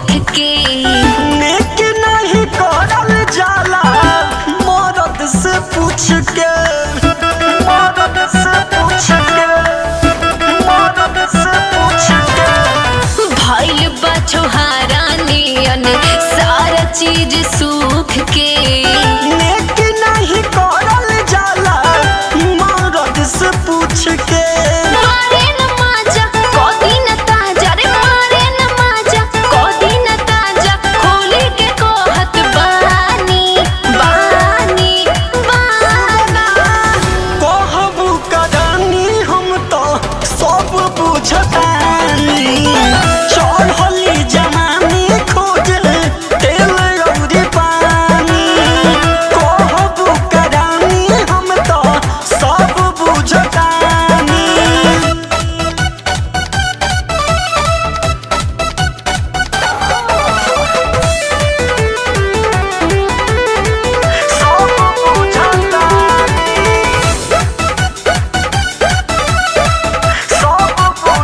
सुख के नेक नहीं करल जाला मरद से पूछ के मरद से पूछ के मरद से पूछ के भइल बा छोहारा नियन सारा चीज सुख के नेक नहीं करल जाला मरद से पूछ के मारे न माजा कोदी न ताजा रे मारे न माजा कोदी न ताजा खोली के कोहत बानी बानी बानी कहबू कदानी हम तो सब बुझतानी चढ़ली जमानी खोज तेल अउरी पानी कहबू कदानी हम तो सब बुझतानी सब बुझतानी सब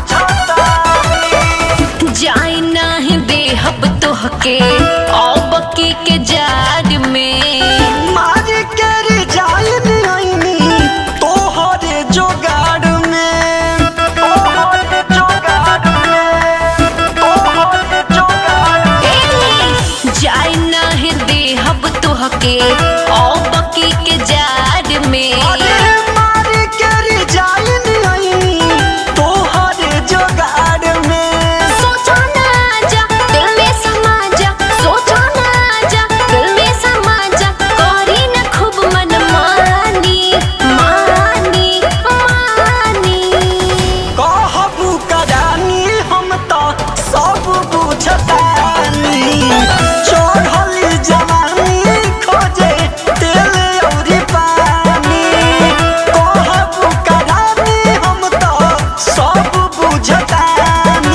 बुझतानी जाई नाही देहब तोहके अब की के जाड़ में मार कर जाइन आईनी तोहरे जोगाड़ में तोहरे जोगाड़ में तोहरे जोगाड़ में जाई नाही देहब तोहके अब की के जाड़ में अरे मार कर जाइन आईनी तोहरे जोगाड़ में सोचो ना जा दिल में समा जा सोचो ना जा दिल में समा जा करी ना खूब मन मानी मानी मानी कहबू कदानी हम तो सब बुझतानी चढ़ली जवानी खोजे तेल अउरी पानी कहबू कदानी हम तो सब बुझतानी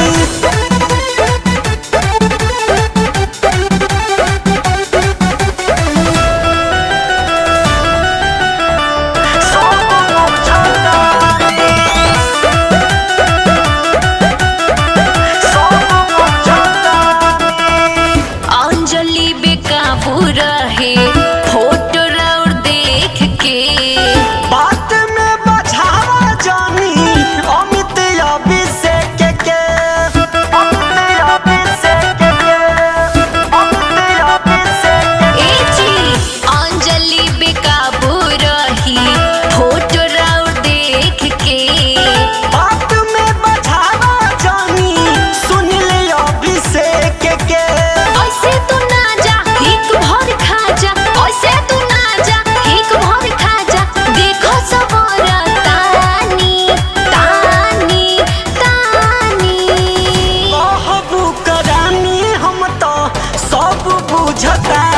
सब बुझतानी सब बुझतानी अंजलि बेकाबू रहे फोटो और देख के बात में बझावा जानी अमित अभिषेक के अमित अभिषेक के अमित अभिषेक ए जी अंजलि बेकाबू रही फोटो और देख के बात में बझावा जानी सुन ले अभिषेक के ऐसे तू ना जा हिक भर खा जा ऐसे तू ना जा हिक भर खा जा देखो सबर तानी तानी तानी कहबू करानी हम तो सब बुझता